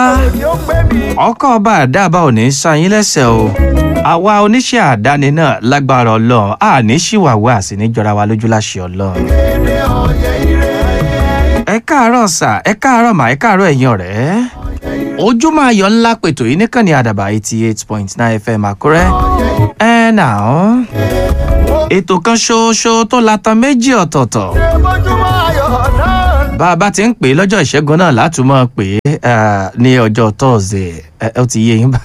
ọkọ̀ ọba àdáàbá ò ní san yín lẹ́sẹ̀ o àwa oníṣẹ́ àdáni náà lágbára ọlọ́run a ní ṣìwàwó àsì ní jọra wa lójú láṣẹ ọlọ́run. ẹ káàárọ̀ sà ẹ káàárọ̀ mà ẹ káàárọ̀ ẹ̀yin ọ̀rẹ́ ojúmọ́ ayọ̀ ńlá pètò yìí níkànnì àdàbà eighty eight point nine fm àkúrẹ́ ẹ nà án ètò kan ṣoṣo tó latan méjì ọ̀tọ̀ọ̀tọ̀ bá a bá ti ń pè é lọ́jọ́ ìṣẹ́gun náà látúmọ̀ pé ní ọjọ́ tọ́ọ̀sì ó ti yé yín bá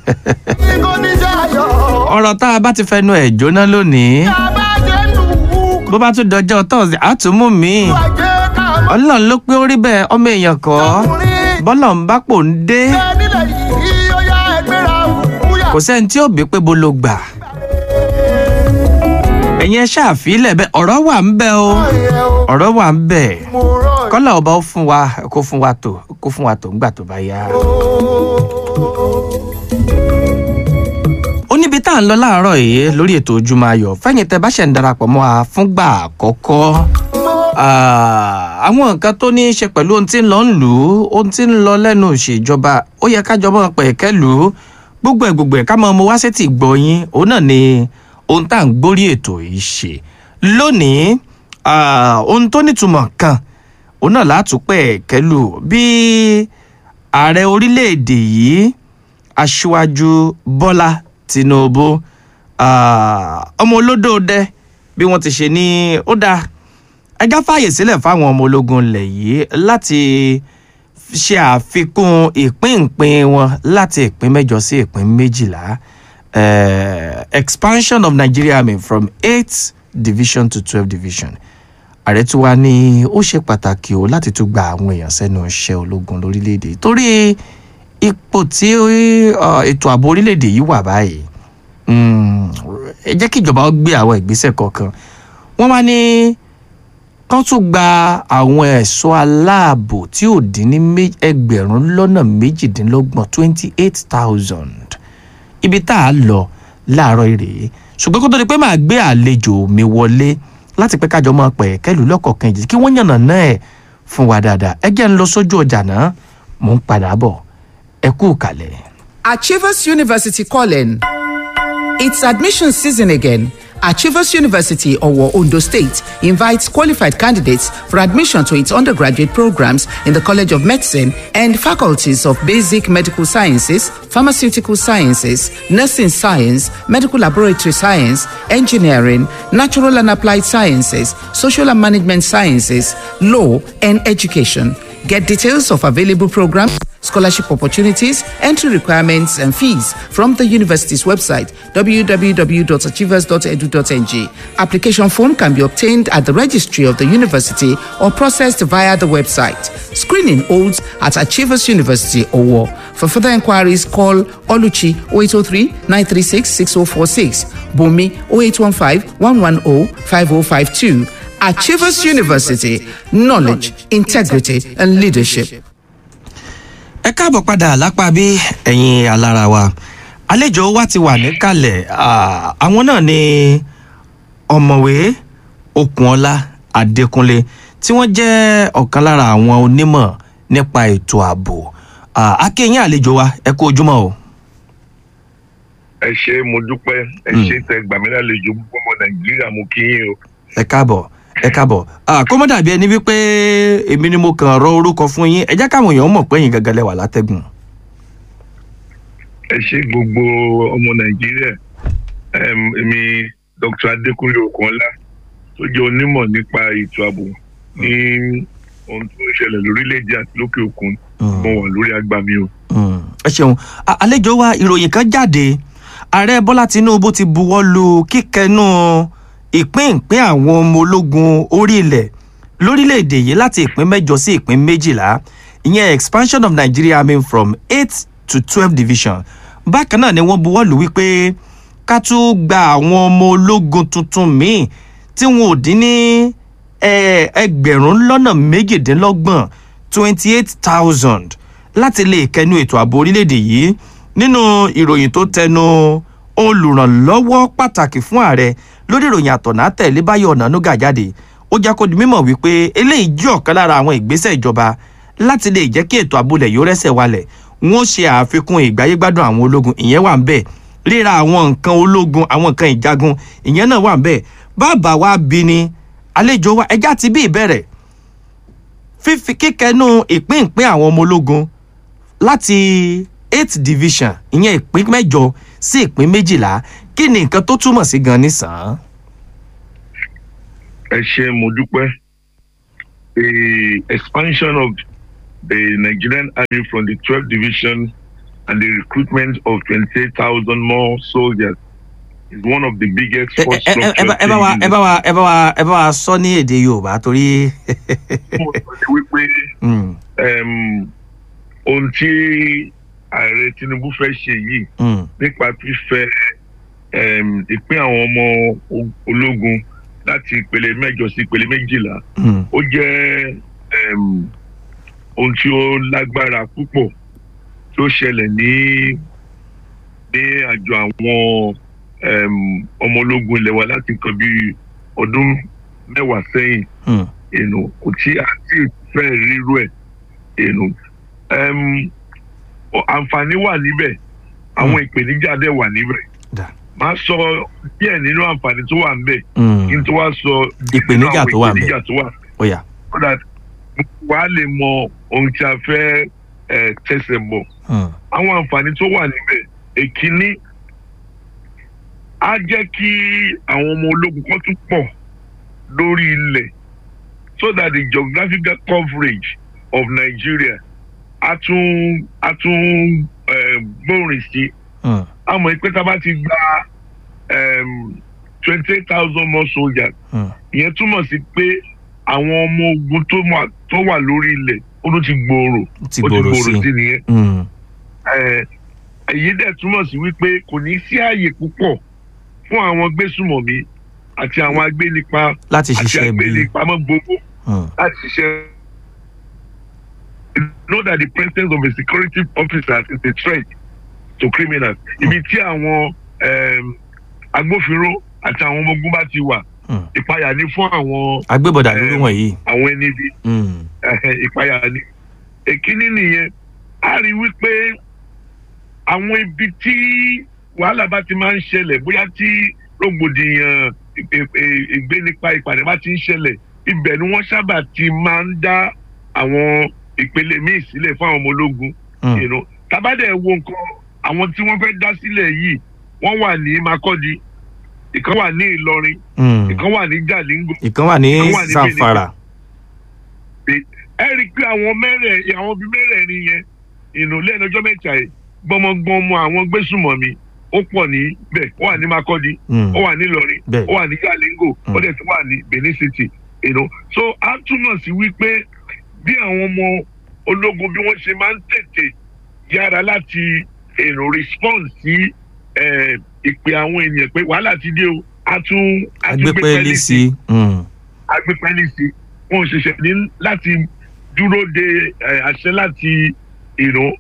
ọ̀rọ̀ tá a bá ti fẹnu ẹ̀ jóná lónìí bó bá tún dọjọ́ tọ́ọ̀sì á tún mú mi ọlọ́run ló pé ó rí bẹ́ẹ̀ ọmọ èèyàn kọ́ bọ́lọ̀ ń bá pò ń dé kò sẹ́ni tí ó bí pé bó ló gbà ẹ̀yin ẹ ṣàfilẹ̀ bẹ́ẹ̀ ọ̀rọ̀ wà ń bẹ o ọ̀rọ̀ wà ń bẹ kọ́lá ọba ó fún wa kó fún wa tó kó fún wa tó ńgbà tó bá yá. ó níbi tá à ń lọ láàárọ̀ yìí lórí ètò ojúmọ́ ayọ̀ fẹ́yìn tẹ bá ṣẹ̀ ń darapọ̀ mọ́ wa fúngbà àkọ́kọ́ àwọn nǹkan tó ní í ṣe pẹ̀lú ohun tí ń lọ ń lù ú ohun tí ń lọ lẹ́nu ìṣèjọba ó yẹ kájọ mọ́ pẹ̀kẹ́ lù ú gbogbo ẹ̀ gbogbo ẹ̀ ká mọ́ ọmọ wá sétí gbọ̀yìn òun náà ni ohun tá à ń gbórí ètò yìí ṣe lónìí ohun tó nítumọ̀ kan òun náà látúpẹ̀ kẹlù bí ààrẹ orílẹ̀-èdè yìí aṣíwájú bọ́lá tinubu ọmọ olódòdẹ bí wọ́n ti ṣe ní ó dáa ẹjá fààyè sílẹ̀ fáwọn ọmọ ológun ilẹ̀ yìí láti ṣe àfikún ìpínpín wọn láti ìpín mẹ́jọ sí ìpín méjìlá uh, expansion of Nigeria Army from eight division to twelve division ààrẹ tí wàá ní ó ṣe pàtàkì o láti tún gba àwọn èèyàn sẹ́nu iṣẹ́ ológun lórílẹ̀‐èdè torí ipò tí ètò ààbò orílẹ̀‐èdè yìí wà báyìí ẹ jẹ́ kí ìjọba gbé àwọn ìgbésẹ̀ kọ̀ọ̀kan wọ́n wá ní kán tún gba àwọn ẹ̀ṣọ́ aláàbò tí ò dín ní ẹgbẹ̀rún lọ́nà méjìdínlọ́gbọ̀n twenty eight thousand ibi tá a lọ láàárọ̀ rèé ṣùgbọ́n kó tó di pé màá gbé àlejò mi wọlé láti pé kájọ máa pẹ̀ kẹ́lù lọ́kọ̀ọ̀kan ìjì kí wọ́n yànnà náà ẹ̀ fún wa dáadáa ẹ jẹ́ ń lọ sójú ọjà náà mò ń padà bọ̀ ẹ kú kalẹ̀. Achievers University calling. It's admission season again. Achievers University, Owo, Ondo State, invites qualified candidates for admission to its undergraduate programs in the College of Medicine and faculties of Basic Medical Sciences, Pharmaceutical Sciences, Nursing Science, Medical Laboratory Science, Engineering, Natural and Applied Sciences, Social and Management Sciences, Law, and Education. Get details of available programs, scholarship opportunities, entry requirements, and fees from the university's website www.achievers.edu.ng. Application form can be obtained at the registry of the university or processed via the website. Screening holds at Achievers University Owo. For further inquiries, call Oluchi 0803 936 6046, Bumi 0815 110 5052. Achievers University, knowledge, integrity, and leadership. ẹ káàbọ̀ padà lápá bí ẹ̀yin alára wa àlejò wa ti wà níkàlẹ̀ àwọn náà ni ọ̀mọ̀wé okunola adékúnlé tí wọ́n jẹ́ ọ̀kan lára àwọn onímọ̀ nípa ètò ààbò akéyìn àlejò wa ẹ kú ojúmọ́ o. ẹ ṣe mo dúpẹ́ ẹ ṣe tẹ gbàmílàlejò gbogbo ọmọ nàìjíríà mo kí yín o. ẹ káàbọ̀ ẹ káàbọ̀ kó mọ́ dàbí ẹni wípé èmi ni mo kàn rọ orúkọ fún yín ẹ jẹ́ káwọn èèyàn mọ̀ pé yín gangan lẹ́wà látẹ́gùn. ẹ ṣe gbogbo ọmọ nàìjíríà èmi dr adékúnlé okunola tó jẹ́ onímọ̀ nípa ètò ààbò ní ohun tó ń ṣẹlẹ̀ lórílẹ̀‐èdè àti lókè òkun mo wà lórí agbami o. ẹ ṣeun àlejò wa ìròyìn kan jáde ààrẹ bọ́lá tinubu ti buwọ́ lu kíkẹ́nu ìpínpín àwọn ọmọ ológun orí ilẹ̀ lórílẹ̀‐èdè yìí láti ìpín mẹ́jọ sí ìpín méjìlá ìyẹn expansion of nigeria army from eight to twelve division bákan náà ni wọ́n buwọ́ lù wípé ká tún gba àwọn ọmọ ológun tuntun míì tí wọn ò dín ní ẹgbẹ̀rún lọ́nà méjìdínlọ́gbọ̀n twenty eight thousand láti lè kẹnu ètò ààbò orílẹ̀‐èdè yìí nínú ìròyìn tó tẹnu olùrànlọ́wọ́ pàtàkì fún ààrẹ lórí ìròyìn àtọ̀nà tẹ̀lé báyọ̀ ọ̀nànúgà jáde ó jẹ́ kó di mímọ̀ wípé eléyìí jẹ́ ọ̀kan lára àwọn ìgbésẹ̀ ìjọba láti lè jẹ́ kí ètò àbúlẹ̀ yóò rẹ́sẹ̀ walẹ̀ wọ́n ṣe àfikún ìgbáyégbádùn àwọn ológun ìyẹn wà ń bẹ̀ ríra àwọn nǹkan ológun àwọn nǹkan ìjagun ìyẹn náà wà ń bẹ̀ bàbá wa bí ni àlejò wa ẹja ti bí ìbẹ̀rẹ̀ fífi kíkẹnú ìpín ìpín àwọn ọmọ ológun láti eight division ìyẹn ìpín mẹ́jọ sí ìpín méjìlá kí ni nǹkan tó túmọ̀ sí gan nísàn-án. ẹ ṣe mo dúpẹ́ the expansion of the Nigerian Army from the twelfth division and the recruitment of twenty-eight thousand more soldiers is one of the biggest ẹ force ẹ- ẹ- ẹ structure bá- ẹ bá wa ẹ bá wa ẹ bá wa ẹ bá wa sọ ní èdè yorùbá torí. wípé Mm, um, ohun tí ààrẹ Tinubu fẹ́ ṣe yìí mm, nípa fífẹ́ um, ìpín àwọn ọmọ o- ológun láti ìpele mẹ́jọ sí ìpele méjìlá mm, ó jẹ́ um, ohun tí ó lágbára púpọ̀ tó ṣẹlẹ̀ ní ní àjọ àwọn um, ọmọ ológun ilẹ̀ wa láti nǹkan bí ọdún mẹ́wàá sẹ́yìn mm, èèyàn kò tí a ti fẹ́ rírú ẹ̀ èèyàn um, ọ- àǹfààní wà níbẹ̀ àwọn ìpèníjà dẹ̀ wà níbẹ̀ da, máa sọ díẹ̀ nínú àǹfààní tó wà níbẹ̀ mm, kí n tó wá sọ díẹ̀ nínú Ìpèníjà àwọn tó wà ńbẹ̀. ìpèníjà tó wà ó yá. so that wàá lè mọ ohun tí a fẹ́ eh, tẹ̀sẹ̀ bọ̀ Mm, àwọn àǹfààní tó wà níbẹ̀ èkíní á jẹ́ kí àwọn ọmọ ológun kan tún pọ̀ lórí ilẹ̀ so that the geographical coverage of Nigeria á tún á tún eh, gbòòrìn sí mm, àmọ́ pé tá a bá ti gba twenty eight thousand more soldiers mm, ìyẹn túmọ̀ sí pé àwọn ọmọ ogun tó wà- tó wà lórí ilẹ̀ ó ló ti gbòòrò ti ó gbòòrò sí. sí nìyẹn Mm, Eh, èyí dẹ̀ túmọ̀ sí wípé kò ní sí ààyè púpọ̀ fún àwọn gbésùmọ̀mí àti àwọn agbénipa láti àti ṣiṣẹ́ bí. agbénipamọ́ gbogbo Mm, láti ṣiṣẹ́. know that the presence of a security officer is a threat to criminals. ibi tí àwọn em, agbófinró àti àwọn ọmọ ogun bá ti wà mm. ìpayà ní fún àwọn agbébọ̀dà lórí Eh, wọ̀nyí. àwọn ẹni bíi Mm, ẹhẹ, ìpayà ni èkíní nìyẹn a rí wípé àwọn ibi tí wàhálà bá ti máa ń ṣẹlẹ̀ bóyá tí rògbòdìyàn ì- ì- ìgbénipa ìpàdé bá ti ń ṣẹlẹ̀ ibẹ̀ ni wọ́n sábà ti máa ń dá àwọn ìpele míì sílẹ̀ fún àwọn ọmọ ológun mm, you know. tabadẹ wo nǹkan àwọn tí wọ́n fẹ́ dá sílẹ̀ yìí wọ́n wà ní Makurdi ìkan wà ní Ìlọrin mm. ìkan wà ní Jalingo ìkan wà ní ìkan wà ní sanfara. ẹ rí i pé àwọn mẹ́rẹ̀ àwọn bíi mẹ́rẹ̀ẹ̀rin yẹn ìnù lẹ́nu ọjọ́ mẹ́ta yìí gbọmọgbọmọ àwọn gbésùmọ̀mí ó pọ̀ níbẹ̀ ó wà ní Makurdi Mm, ó wà ní Ìlọrin Bẹ́ẹ̀. ó wà ní Jalingo Mm. ó dẹ̀ tún wà ní Benin City you know. so a túmọ̀ sí wípé bí àwọn ọmọ ológun bí wọ́n ṣe máa ń tètè yára láti èrò respond sí eh, ìpè àwọn ènìyàn pé wàhálà ti dé o a tún a tún gbé agbépẹ́ pẹ́ẹ́lí lé sí sí. Mm, agbépẹ́lí sí wọn ò ṣẹ̀ṣẹ̀ ní láti dúró de eh, àṣẹ láti ìró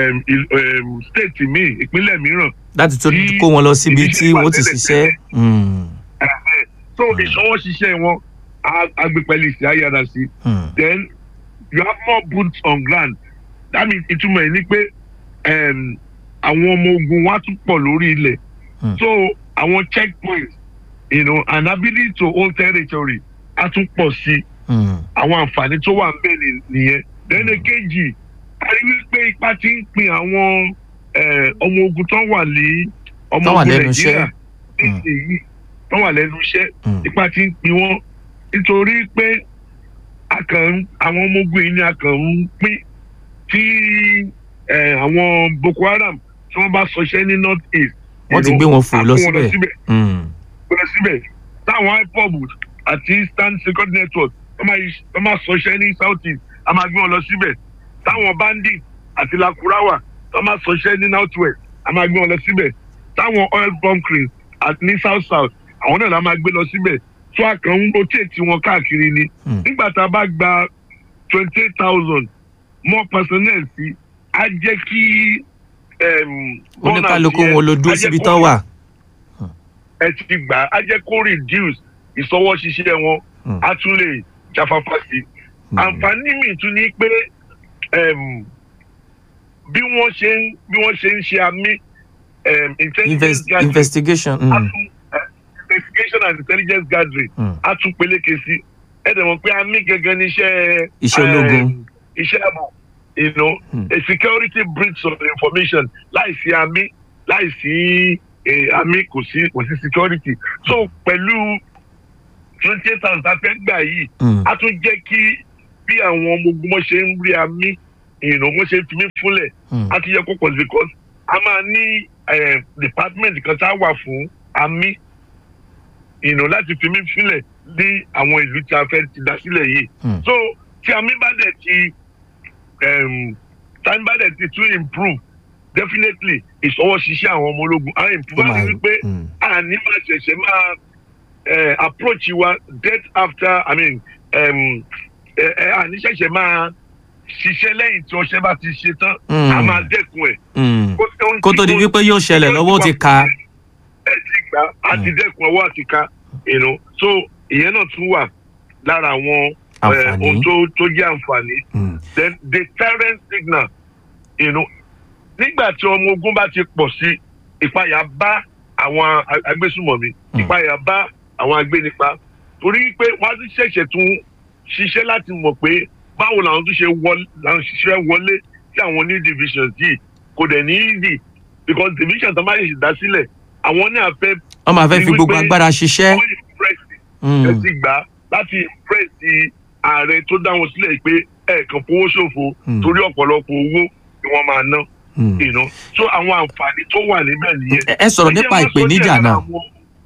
state míì ìpínlẹ̀ mìíràn láti tó Tí kó wọn lọ síbi ibi tí iṣẹ́ wà wọ́n ti tẹ́lẹ̀ ṣiṣẹ́. tẹ́lẹ̀. Mm, so ìṣọwọ́ ṣiṣẹ́ wọn á- agbépẹ́lí sí ayára sí mm, then you have more boots on ground that means ìtumọ̀ ẹ̀ ni pé em, àwọn ọmọ ogun wa tún pọ̀ lórí ilẹ̀ Hmm. so àwọn checkpoints you know, and ability to hold territory á tún pọ̀ sí i mm, àwọn àǹfààní tó wà ńbẹ̀ ni- nìyẹn lẹ́nu kejì a rí wípé ipa ti ń pin àwọn eh, ọmọ ogun tó wà ní ọmọ Tó wà ogun lẹ́nu nàìjíríà iṣẹ́. nísìnyí tó wà lẹ́nu iṣẹ́ mm, ipa ti ń pin wọ́n nítorí pé a kàn ń àwọn ọmọ ogun yìí ni a kàn ń pín tí eh, àwọn Boko Haram tí wọ́n bá sọṣẹ́ ní north east wọ́n ti you gbé know, wọn fò a lọ kó wọn síbẹ̀. Mm, lọ síbẹ̀ táwọn ipob àti eastern security network wọ́n máa yí- wọ́n máa sọṣẹ́ ní south east a máa gbé wọn lọ síbẹ̀ táwọn bandit àti lakurawa wọ́n máa sọṣẹ́ ní north west a máa gbé wọn lọ síbẹ̀ táwọn oil bunkering àti ní south south àwọn náà la máa gbé lọ síbẹ̀ tó a kàn ń rotate wọn káàkiri ni mm, nígbà tá a bá gba twenty eight thousand more personnel sí á jẹ́ kí. em, oníkálukú burnout yẹn, wọn ló dúró á jẹ́ síbi kó tán wà. ẹ ti gbà á jẹ́ kó reduce ìsọwọ́ ṣiṣẹ́ wọn Mm. á tún lè jáfáfá sí i. Mm, àǹfààní mi tún ní pé um, bí wọ́n ṣe ń bí wọ́n ṣe ń ṣe àmì um, intelligence Invest, gathering investigation. a Mm. tún eh, investigation and intelligence gathering Mm. a tún peléke sí ẹ dẹ̀ mọ̀ pé àmì gẹ́gẹ́ ní iṣẹ́ Iṣẹ́ ológun. um, iṣẹ́ ààbò you know Mm. a security breach of information láìsí àmì láìsí eh, àmì kò sí kò sí security so pẹ̀lú twenty eight thousand tá a fẹ́ gbà yìí Mm. a tún jẹ́ kí bí àwọn ọmọ ogun wọn ṣe ń rí àmì ìrìnà wọn ṣe ń fi mí fúnlẹ̀ Mm. a ti yẹ kó pọ̀ sí because a máa ní eh, department kan tá a wà fún àmì ìrìnà láti fi mí fúnlẹ̀ ní àwọn ìlú tí a fẹ́ ti dá sílẹ̀ yìí Mm. so tí àmì bá dẹ̀ ti um, tí àmì bá dẹ̀ ti tún improve definitely ìṣọwọ́ ṣiṣẹ́ àwọn ọmọ ológun á improve Ó á máa- ní wípé Mm. àní máa ṣẹ̀ṣẹ̀ máa eh, approach wa death after i mean um, eh, eh, àní ṣẹ̀ṣẹ̀ máa ṣiṣẹ́ lẹ́yìn tí ọṣẹ́ bá ti ṣe tán Mm. a máa dẹ́kun ẹ̀. Mm. Kó- ohun kó tí tó di kò- wípé yóò ṣẹlẹ̀ lọ́wọ́ ó ti ka. ẹ ti gbà á ti dẹ́kun ọwọ́ àti ká you know. so ìyẹn náà tún wà lára àwọn eh, Àǹfààní. ohun tó tó jẹ́ àǹfààní Mm. then deterrent signal you know, nígbà tí ọmọ ogun bá ti pọ̀ sí ìpayà bá àwọn a- agbésùmọ̀mí Mm. ìpayà bá àwọn agbénipa torí pé wọ́n á tún ṣẹ̀ṣẹ̀ tún ṣiṣẹ́ láti mọ̀ pé báwo làwọn tún ṣe wọlé làwọn ṣiṣẹ́ wọlé sí àwọn new divisions yìí kò dẹ̀ ní easy because division tó máa ṣe dá sílẹ̀ àwọn ní àfẹ́ wọ́n máa fẹ́ fi Ní gbogbo wípé- agbára ṣiṣẹ́. wọ́n impress Mm. ẹ ti gbà á láti impress ààrẹ tó dá wọn sílẹ̀ pé ẹ̀ẹ̀kan fowó ṣòfò Mm. torí ọ̀pọ̀lọpọ̀ owó ni wọ́n máa ná Mm. you know. so àwọn àǹfààní tó wà níbẹ̀ nìyẹn. Ẹ- ẹ sọ̀rọ̀ Ẹ jẹ́ nípa wá sọ ìpèníjà díẹ̀ náà. àwọn-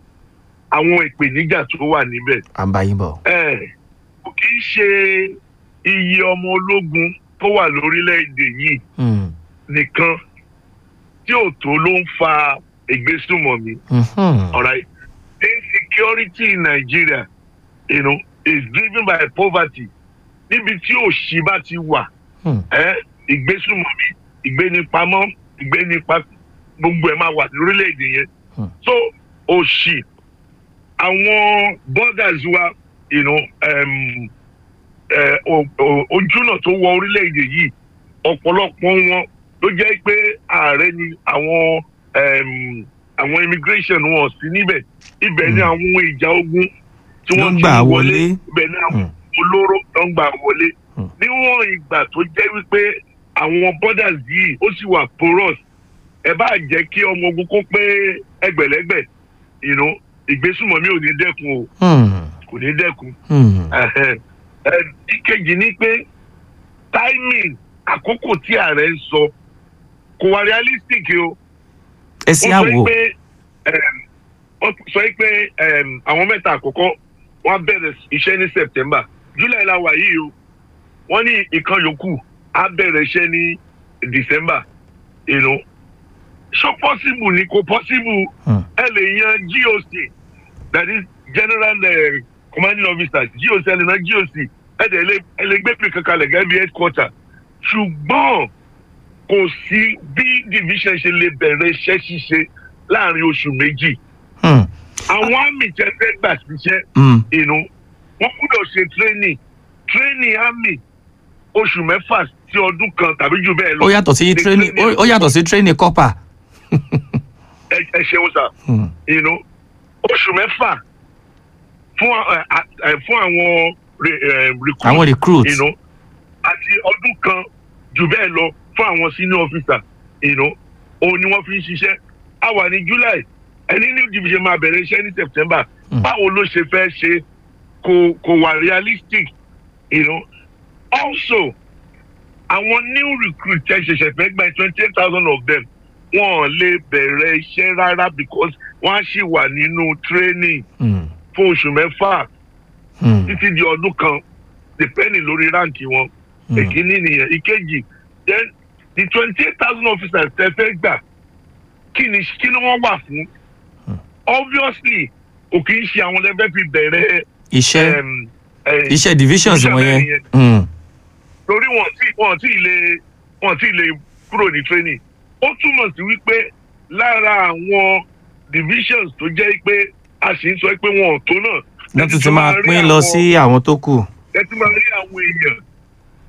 àwọn ìpèníjà tó wà níbẹ̀ à ń bá yín bọ̀. ẹ kò kì í ṣe iye ọmọ ológun tó wà lórílẹ̀‐èdè yìí Mm. nìkan tí ò tó ló ń fa ìgbésùmọ̀mí Mhm. alright insecurity in Nigeria you know, is driven by poverty níbi tí òṣì bá ti wà Mm. ẹ ìgbésùmọ̀mí ìgbénipamọ́ ìgbénipa gbogbo ẹ̀ máa wà lórílẹ̀‐èdè yẹn Hmm. so òṣì àwọn borders wa you know, um, eh, o- o- ojúnà tó wọ orílẹ̀‐èdè yìí ọ̀pọ̀lọpọ̀ wọn ló jẹ́ pé ààrẹ ni àwọn um, àwọn immigration wọn sí níbẹ̀ ibẹ̀ ni Hmm. àwọn ohun ìjà ogun tí Ló wọ́n ń ti gbà ń wọlé. ibẹ̀ ni àwọn Hmm. olóró tó ń gbà wọlé Hmm. níwọ̀n ìgbà tó jẹ́ wípé àwọn borders yìí ó sì wà porous ẹ bá jẹ́ kí ọmọ ogun kó pé ẹgbẹ̀lẹ́gbẹ̀ you know, ìgbésùmọ̀mí ò ní dẹ́kun o Mm. kò ní dẹ́kun Mm. Ẹhẹ́n. Ẹ, ìkejì ni pé timing àkókò tí ààrẹ ń sọ kò wá realistic o ẹ sí wọ́n sọ àwò. pé ẹm, wọ́n sọ pé ẹm, àwọn mẹ́ta àkọ́kọ́ wọ́n á bẹ̀rẹ̀ iṣẹ́ ní september july la wà yìí o wọ́n ní ìkan yòókù á bẹ̀rẹ̀ iṣẹ́ ní december you know. so possible ni kò possible Mm. ẹ lè yan goc that is general uh, commanding officer goc ẹ lè yan goc ẹ dẹ̀ lè ẹ lè gbé pè kankan lẹ̀ gẹ́gẹ́ bí headquarter ṣùgbọ́n kò sí bí division ṣe lè bẹ̀rẹ̀ iṣẹ́ ṣíṣe láàrin oṣù méjì Mm. àwọn àmì tẹ fẹ́ gbà síṣẹ́ Mm. inú wọ́n gbọ́dọ̀ ṣe training training àmì oṣù mẹ́fà sí ọdún kan tàbí jù bẹ́ẹ̀ lọ. ó yàtọ̀ sí Ní training ó training ó yàtọ̀ sí training copper. ẹ ẹ ṣeun sá Mm. you know, oṣù mẹ́fà fún ẹ, ẹ, fún àwọn re- ẹ, recruit, àwọn recruits. you know, àti ọdún kan jù bẹ́ẹ̀ lọ fún àwọn senior officer you know, òun ni wọ́n fi ń ṣiṣẹ́ a wà ní july ẹni new division máa bẹ̀rẹ̀ iṣẹ́ ní september Mm. báwo ló ṣe fẹ́ ṣe kò kò wà realistic you know. also àwọn new recruit tẹ́ ṣẹ̀ṣẹ̀ fẹ́ gba twenty eight thousand of them wọn ò lè bẹ̀rẹ̀ iṣẹ́ rárá because wọ́n á ṣì wà nínú training Mm. fún oṣù mẹ́fà Mm. títí di ọdún kan depending lórí ráǹkì wọn Mm. èkíní nìyẹn ìkejì then the twenty eight thousand officers tẹ́ fẹ́ gbà kí ni kí ni wọ́n wà fún obviously kò kì í ṣe àwọn lẹ́fẹ́ fi bẹ̀rẹ̀ iṣẹ́ um, eh, iṣẹ́ divisions division wọ̀nyẹn. mẹ́rin yẹn. Mm. torí wọn tí wọn tí lè wọn tí lè kúrò ní training ó túmọ̀ sí wípé lára àwọn divisions tó jẹ́ pé a sì ń sọ pé wọn ò tó náà wọ́n tún ti máa pín lọ sí àwọn tó kù. ẹ ti máa rí àwọn èèyàn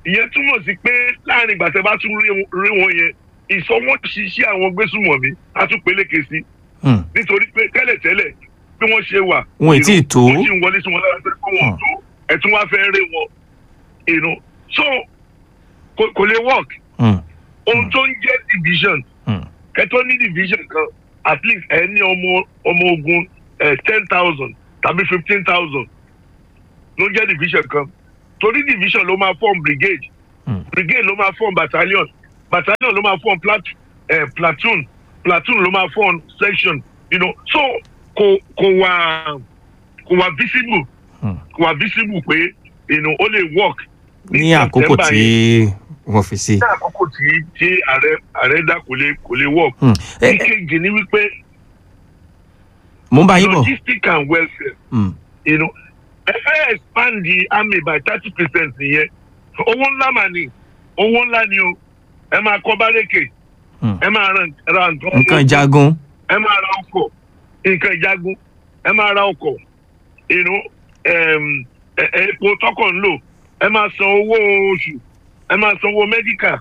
ìyẹn túmọ̀ sí pé láàrin ìgbà tẹ́ bá tún rí wọn- rí wọn yẹn ìsọwọ́ṣiṣẹ́ àwọn gbésùmọ̀mí á tún peléke sí Hmm. nítorí pé tẹ́lẹ̀tẹ́lẹ̀ bí wọ́n ṣe wà. Wọn ì tíì tó. wọ́n sì ń wọlé sí wọn lára pé kó wọn Hmm. tó ẹ̀tún wá fẹ́ rí wọn. you know. so kò kò lè work Hmm. ohun tó ń jẹ́ division Hmm. kẹtọ́ ní division kan at least ẹ ní ọmọ ọmọ ogun ten thousand tàbí fifteen thousand ló ń jẹ́ division kan torí division ló máa form brigade Hmm. brigade ló máa form battalion battalion ló máa form plat eh, platoon platoon ló máa form section you know so kò kò wà kò wà visible Hmm. kò wà visible pé you know, ó lè work ní àkókò September tí yẹn wọ́n fi sí. ní àkókò tí tí ààrẹ ààrẹ dá kò lè kò lè work. Hmm. Ẹ- ẹ- ìkejì ni wípé mo ń bá yín bọ̀. logistic and welfare Hmm. you know ẹ fẹ́ expand the army by thirty percent nìyẹn owó ńlá mà ní owó ńlá ni o ẹ máa kọ́ bárẹ́kè Hmm. ẹ máa ra ra nǹkan nǹkan jagun. ẹ máa ra ọkọ̀ nǹkan ìjagun ẹ máa ra ọkọ̀ you know, um, ẹ- ẹ- epo tọkọ̀ ń lò ẹ máa san owó oṣù ẹ máa san owó mẹ́díkà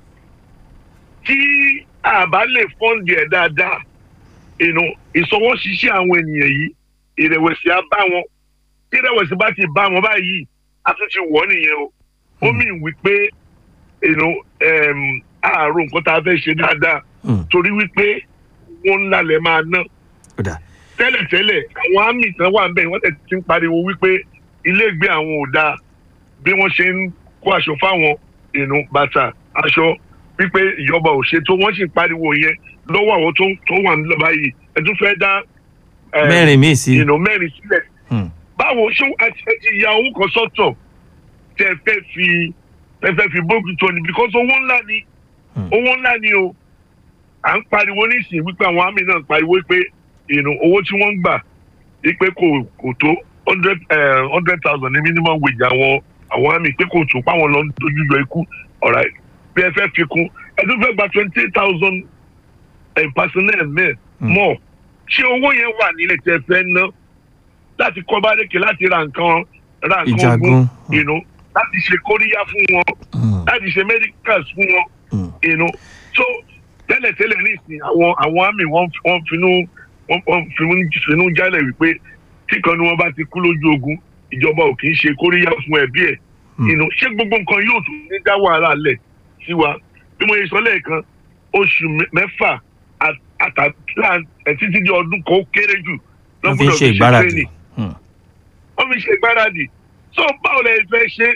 tí a bá lè fọ́ǹdì ẹ̀ dáadáa you know, ìsọwọ́ṣiṣẹ́ àwọn ènìyàn yìí ìrẹ̀wẹ̀sì á bá wọn tí ìrẹ̀wẹ̀sì bá ti bá wọn báyìí a tún ti wọ̀ ọ́ nìyẹn o ó mì wípé you know, um, àárò nǹkan tá a fẹ́ ṣe dáadáa Hmm. torí wípé wọn ńlá lẹ máa ná Ó dà. tẹ́lẹ̀tẹ́lẹ̀ àwọn àmì kan wà nbẹ̀ wọ́n tẹ̀ ti ń pariwo wípé iléègbé àwọn ò dáa bí wọ́n ṣe ń kó aṣọ fáwọn ìnú bàtà aṣọ wípé ìjọba ò ṣe tó wọ́n sì ń pariwo yẹn lọ́wọ́ àwọn tó tó wà nílò báyìí ẹ tún fẹ́ dá eh, mẹ́rin míì sí. ìnú mẹ́rin sílẹ̀ Hmm. báwo ṣé ẹ ti ẹ ti ya owó kan sọ́tọ̀ tẹ́ ẹ fẹ́ fi ẹ fẹ́ fi bóògì tó ni because owó ńlá ni Hmm. owó ńlá ni o à ń pariwo nísìnyí wípé àwọn àmì náà ń pariwo pé ìnú owó tí wọ́n ń gbà wípé kò kò tó hundred hundred thousand ní minimum wage àwọn àwọn àmì pé kò tó páwọn lọ ń dojú yọ ikú ọ̀rá bí ẹ fẹ́ fi kún ẹ tún fẹ́ gba twenty eight thousand personnel mẹ́ẹ̀ Hmm. mọ́ ṣé owó yẹn wà nílẹ̀ tẹ́ fẹ́ ná láti kọ́ bárẹ́kì láti ra nǹkan ra nǹkan Ìjagun. ogun you know, láti ṣe kóríyá fún wọn Hmm. láti ṣe medicals fún wọn Hmm. you know. so tẹ́lẹ̀tẹ́lẹ̀ nísìnyí àwọn àwọn àmì wọ́n wọ́n finú wọ́n wọ́n finú finú jálẹ̀ wípé tí kan ní wọ́n bá ti kú lójú ogun ìjọba ò kì í ṣe kóríyá fún ẹbí ẹ̀ Hmm. you know, ṣé gbogbo nǹkan yóò tún ní dá wàhálà lẹ̀ sí wa bí mo yẹ sọ lẹ́ẹ̀kan oṣù mẹ- mẹ́fà at- àtàlà ẹ̀ títí di ọdún kan ó kéré jù wọ́n fi ń lọ́gbọ́dọ̀ ṣe ìgbáradì. training Hmm. wọ́n fi ṣe ìgbáradì so báwo lẹ fẹ́ ṣe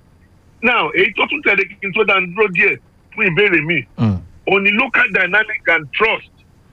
now èyí tó tún tẹ̀lé kí n tó dá dúró díẹ̀ fún ìbéèrè mi Hmm. òní local dynamic and trust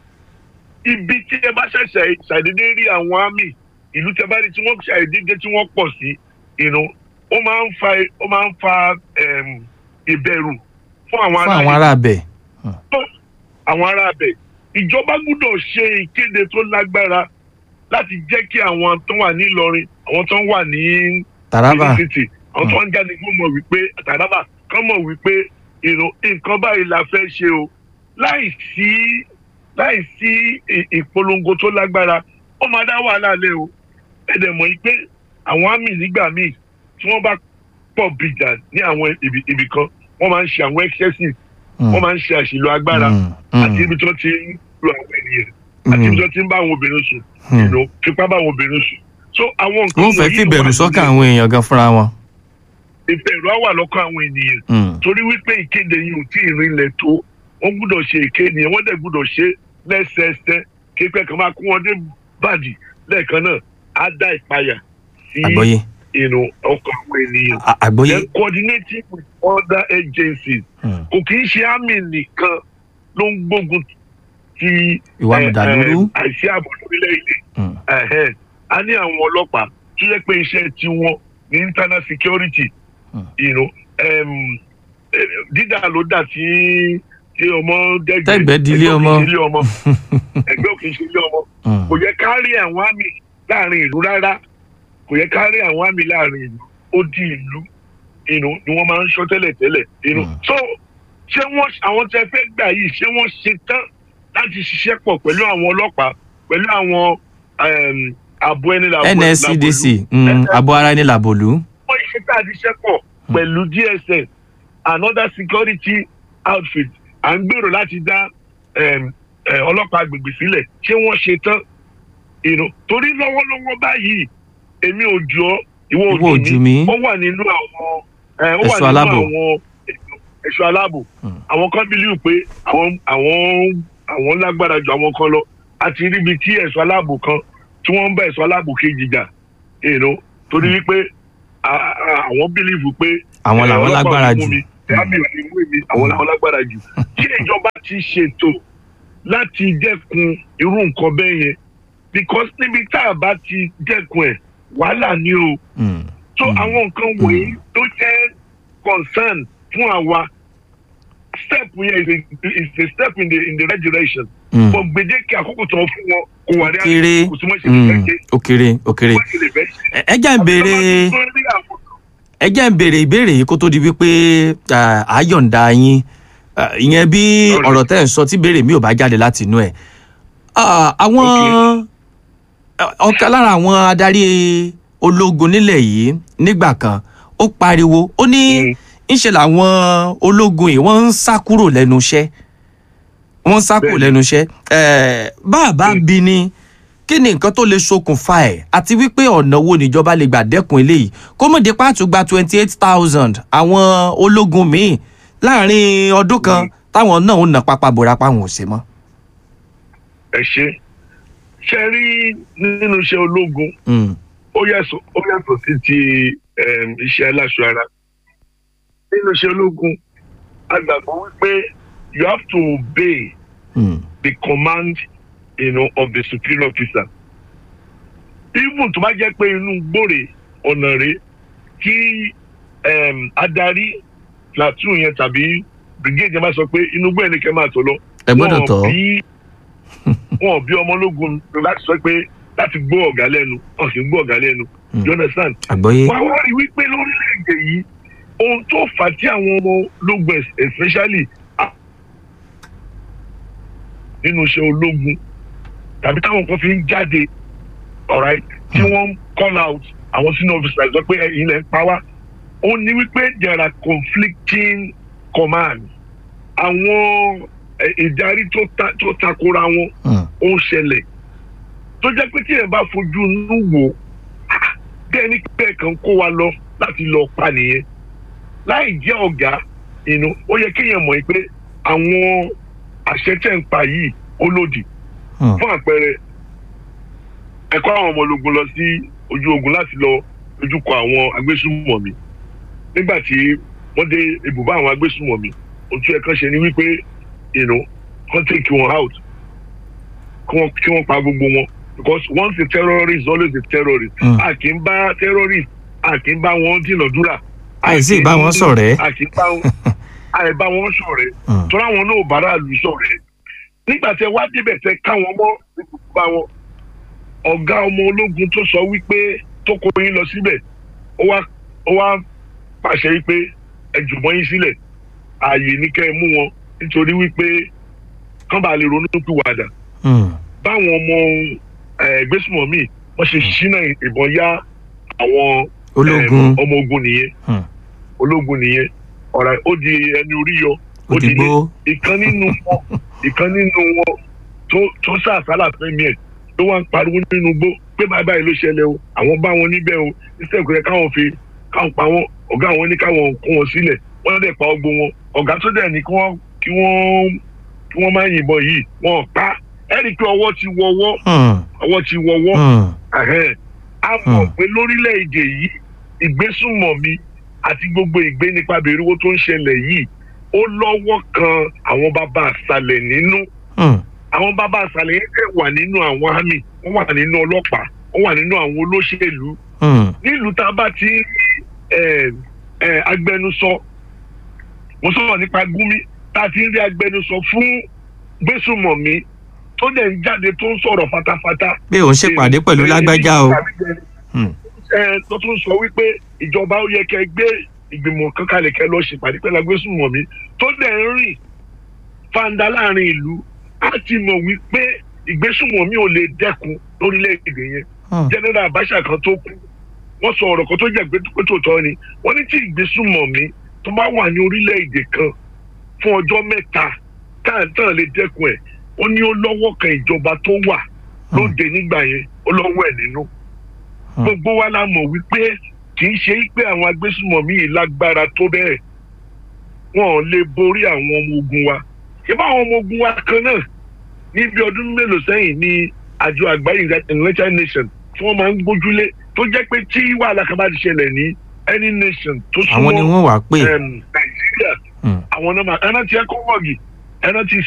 ibi tí ẹ bá ṣẹ̀ṣẹ̀ ṣàdédé rí àwọn àmì ìlú tẹ bá rí tí wọ́n ṣàdédé tí wọ́n pọ̀ sí ìnú ó máa ń fa ó máa ń fa em, ìbẹ̀rù fún àwọn fún ará àwọn ará bẹ̀. àwọn ará abẹ ìjọba gbúdọ̀ ṣe ìkéde tó lágbára láti jẹ́ kí àwọn tó wà ní Ìlọrin àwọn tó wà ní Taraba. city àwọn tó ń jáde kó mọ̀ wípé Taraba kán mọ̀ wípé you know, nǹkan báyìí la fẹ́ ṣe o láì sí láì sí ì- ìpolongo tó lágbára ó máa dá wàhálà lẹ o ẹ̀dẹ̀ mọ̀ yìí pé àwọn àmì nígbà míì tí wọ́n bá pọ̀ bìjà ní àwọn ibì ibì kan wọ́n máa ń ṣe àwọn excesses Hmm. wọ́n máa ń ṣe àṣìlò agbára Hmm. Hmm. àti ibi tí wọ́n ti ń lu àwọn ènìyàn àti ibi tí wọ́n ti ń bá àwọn obìnrin sùn Hmm. you know, fipá bá àwọn obìnrin sùn so àwọn nǹkan wọ́n fẹ́ wọ̀nyí fi ló bẹ̀rù wà sọ́kàn nílẹ̀. àwọn èèyàn gan fúnra wọn. ìbẹ̀rù á wà lọ́kàn àwọn ènìyàn Hmm. torí wípé ìkéde yìí ò tí ì rinlẹ̀ tó wọ́n gbúdọ̀ ṣe ìkéde yẹn wọ́n dẹ̀ gbúdọ̀ ṣe lẹ́sẹẹsẹ képẹ́ kan máa kó wọn dé bàdì lẹ́ẹ̀kan náà á dá ìpayà sí àgbọ́yé inú ọkàn àwọn ènìyàn À- àgbọ́yé. then coordinating with other agencies Hmm. kò kì í ṣe àmì nìkan ló ń gbógun ti ìwà eh, mùdàlúrú. eh, àìsí ààbò lórílẹ̀‐èdè Hmm. Ẹ̀hẹ́n. a ní àwọn ọlọ́pàá tó yẹ pé iṣẹ́ tiwọn ní internal security Hmm. you know, um, eh, dídà ló dà tí tí ọmọ dẹ́gbẹ́ Tẹ́gbẹ́ di ilé ẹgbẹ́ ọmọ. òkè ṣe ilé ọmọ ẹgbẹ́ òkè ṣe ilé ọmọ Hmm. kò yẹ ká rí àwọn àmì láàrin ìlú rárá kò yẹ ká rí àwọn àmì láàrin ìlú ó di ìlú you know, ni wọ́n máa ń ṣọ́ tẹ́lẹ̀ tẹ́lẹ̀ you know. Hmm. so ṣé wọ́n àwọn tẹ fẹ́ gbà yìí ṣé wọ́n ṣe tán láti ṣiṣẹ́ pọ̀ pẹ̀lú àwọn ọlọ́pàá pẹ̀lú àwọn um, ààbò ẹni làbò NSCDC làbòlú. hmm, abo ara ẹni làbòlú. wọ́n ṣe tá a ti ṣiṣẹ́ pọ̀ pẹ̀lú DSS another security outfit à ń gbèrò láti dá em, eh, ọlọ́pàá agbègbè sílẹ̀ ṣé wọ́n ṣe tán you know, torí lọ́wọ́lọ́wọ́ báyìí èmi ò jọ ìwọ Ìwọ ò ò jù jù mí. mí ó wà nínú àwọn eh, ó wà Ẹ̀ṣọ́ nínú aláàbò. àwọn ẹ̀ṣọ́ aláàbò àwọn kan bílíù pé àwọn àwọn àwọn lágbára ju àwọn kan lọ àti ríbi tí ẹ̀ṣọ́ aláàbò kan tí wọ́n ń bá ẹ̀ṣọ́ aláàbò kejì jà you know, torí wípé a- a- àwọn bílíìfù pé Àwọn eh, làwọn ọlọ́pàá ò lágbára ní mú jù. mi, tẹ́lábì ò ní mú mi àwọn làwọn lágbára jù tí ìjọba ti ṣètò láti dẹ́kun irú nǹkan bẹ́ẹ̀ yẹn because níbi tá a bá ti dẹ́kun ẹ̀ wàhálà ni o Mm. so àwọn nǹkan wọ̀nyí tó jẹ́ concern fún àwa step yẹn is a is a step in the in the right direction Mm. but gbèdéke àkókò tó fún wọn kò wà ní kéré kò sí mọ́ ṣe lè fẹ́ Mm. ṣe ó kéré ó kéré mọ́ ṣe lè fẹ́ ṣe. Ẹ- ẹ jẹ́ ń béèrè ẹ jẹ́ ń béèrè ìbéèrè yìí kó tó di wípé ah, à á yọ̀ǹda yín Ah, ìyẹn bí Alright. ọ̀rọ̀ tẹ́ ẹ̀ ń sọ tí béèrè mi ò bá jáde láti inú ẹ̀ Ah, àwọn ah, ọ̀kan lára àwọn adarí ológun nílẹ̀ yìí nígbà kan ó pariwo ó ní Mm. ńṣe làwọn ológun yìí wọ́n ń sá kúrò lẹ́nu iṣẹ́ wọ́n ń sá kúrò Bẹ́ẹ̀ni. lẹ́nu iṣẹ́ Eh, bá a bá Mm. bí ni kí ni nǹkan tó lè ṣokùnfà ẹ̀ àti wípé ọ̀nà wo níjọba lè gbà dẹ́kun eléyìí kó mọ̀ dé pàtó gba twenty eight thousand àwọn ológun míì láàrin ọdún kan táwọn náà ń nà pápá bora páwọn ò ṣe mọ́. ẹ ṣe ṣe rí nínú iṣẹ́ ológun Mm, ó yàtọ̀ ó yàtọ̀ sí ti em, iṣẹ́ aláṣọ ara nínú iṣẹ́ ológun a gbàgbọ́ wípé you have to obey mm, the command you know, of the superior officer even tó bá jẹ́ pé inú gbòòrè ọ̀nà rẹ̀ kí em, adarí platoon yẹn tàbí brigade yẹn bá sọ pé inú gbòòrè ni kẹ́ máa tọ̀ lọ ẹ gbọ́dọ̀ wọn tọ́ bí wọn ò bí ọmọ ológun láti sọ pé láti gbọ́ ọ̀gá lẹ́nu wọn sì ń gbọ́ ọ̀gá lẹ́nu Mm. you understand. àgbọ́yé. wá wá rí wípé lórílẹ̀‐èdè yìí ohun tó fà á tí àwọn ọmọ ológun es- especially ah, nínú iṣẹ́ ológun tàbí táwọn kan fi ń jáde alright tí wọ́n ń call out àwọn senior officers sọ pé ẹ̀yin lẹ́ ń pa wá ó ní wípé there are conflicting commands àwọn eh, ìdarí tó ta- tó takora wọn Mm, ó ń ṣẹlẹ̀ tó jẹ́ pé tí ẹ̀ bá fojú inú wò ah, bẹ́ẹ̀ ni bẹ́ẹ̀ kan kó wa lọ láti lọ pa nìyẹn láì jẹ́ ọ̀gá inú ó yẹ kéèyàn mọ̀ pé àwọn àṣẹ tẹ̀ ń pa yìí ó lòdì mm, fún àpẹẹrẹ ẹ̀kọ́ àwọn ọmọ ológun lọ sí ojú ogun láti lọ dojúkọ àwọn agbésùmọ̀mí nígbà tí wọ́n dé ibùbá àwọn agbésùmọ̀mí ohun tí ẹ̀kan ṣe ni wípé you know, kán take wọn out kí wọ́n kí wọ́n pa gbogbo wọn because once a terrorist always a terrorist Mm. a kì í bá terrorist a kì í bá wọn dínàdúrà àìsí ìbá wọn ṣọ̀rẹ́. a kì í bá wọn àìbá wọn ṣọ̀rẹ́ Mm, tọ́lá wọn náà bára lù ṣọ̀rẹ́ nígbà tí ẹ wá débẹ̀ tẹ káwọn mọ́ ibùba wọn ọ̀gá ọmọ ológun tó sọ wípé tó kó yín lọ síbẹ̀ ó wá ó wá pàṣẹ wípé ẹ jùmọ̀ yín sílẹ̀ ààyè ní kẹ́ ẹ mú wọn nítorí wípé kán bá lè ronú pìwàdà mm, báwọn ọmọ ẹgbẹ́sùmọ̀mí wọ́n ṣe ṣínà ìbọn yá àwọn ológun em, ọmọ ogun nìyẹn Hmm. ológun nìyẹn ọ̀rọ̀ ó di ẹni orí yọ ó di ilé òdìgbò. ìkan nínú wọn ìkan nínú wọn tó tó sàásálà fẹmi ẹ tó wá ń pariwo nínú igbó pé báyìí báyìí ló ṣẹlẹ̀ o àwọn bá wọn níbẹ̀ o iṣẹ́ ìkúrẹ́ káwọn fi káwọn pa wọn ọ̀gá àwọn ní káwọn kó wọn sílẹ̀ wọ́n dẹ̀ pa ọgbó wọn ọ̀gá tó dẹ̀ ní kí wọ́n kí wọ́n kí wọ́n má yìnbọn yìí wọ́n pa ẹ rí i pé ọwọ́ ti wọ́wọ́ Mm, ọwọ́ ti wọ́wọ́ mm, Ẹ̀hẹ́n. a mọ̀ Hmm. pé lórílẹ̀‐èdè yìí ìgbésùnmọ̀mí àti gbogbo ìgbénipa bèrèwó tó ń ṣẹlẹ̀ yìí ó lọ́wọ́ kan àwọn bàbá àṣàlẹ̀ nínú mm, àwọn bàbá àṣàlẹ̀ yẹn kẹ́ wà nínú àwọn àmì wọ́n wà nínú ọlọ́pàá wọ́n wà nínú àwọn olóṣèlú mm, nílùú tá a bá ti ń rí ẹ, ẹ, agbẹnusọ mo sọ̀rọ̀ nípa gúnmi tá a ti ń rí agbẹnusọ fún gbésùnmọ̀mí tó dẹ̀ ń jáde tó ń sọ̀rọ̀ fatafata pé òun ṣèpàdé pẹ̀lú lágbájá o. Mm, ẹ tó tún sọ wípé ìjọba ó yẹ kẹ́ gbé ìgbìmọ̀ kan kalẹ̀ kẹ́ lọ ṣèpàdé pẹ̀lú agbésùnmọ̀mí tó dẹ̀ ń rìn fanda láàrin ìlú á ti mọ̀ wípé ìgbésùnmọ̀mí ò lè dẹ́kun lórílẹ̀‐èdè yẹn mm, general Abacha kan tó kú wọ́n sọ ọ̀rọ̀ kan tó jẹ́ pé tó tọ́ ni wọ́n ní tí ìgbésùnmọ̀mí tó bá wà ní orílẹ̀-èdè kan fún ọjọ́ mẹ́ta táàtàn lè dẹ́kun ẹ̀ ó ní ó lọ́wọ́ kan ìjọba tó wà lóde nígbà yẹn ó lọ́wọ́ ẹ̀ nínú. gbogbo wa la mọ̀ wípé kì í ṣe pé àwọn agbésùmọ̀mí yìí lágbára tó bẹ́ẹ̀ wọn ò lè borí àwọn ọmọ ogun wa ṣé bá àwọn ọmọ ogun wa kan náà níbi ọdún mélòó sẹ́yìn ní àjọ àgbáyé united nations tí wọ́n máa ń gbójúlé tó jẹ́ pé tí wàhálà kan bá ti ṣẹlẹ̀ ní any nation tó súnmọ́ àwọn ni wọ́n wà pé nàìjíríà àwọn náà máa ẹran tí ẹ kó wọ̀gì ẹran tí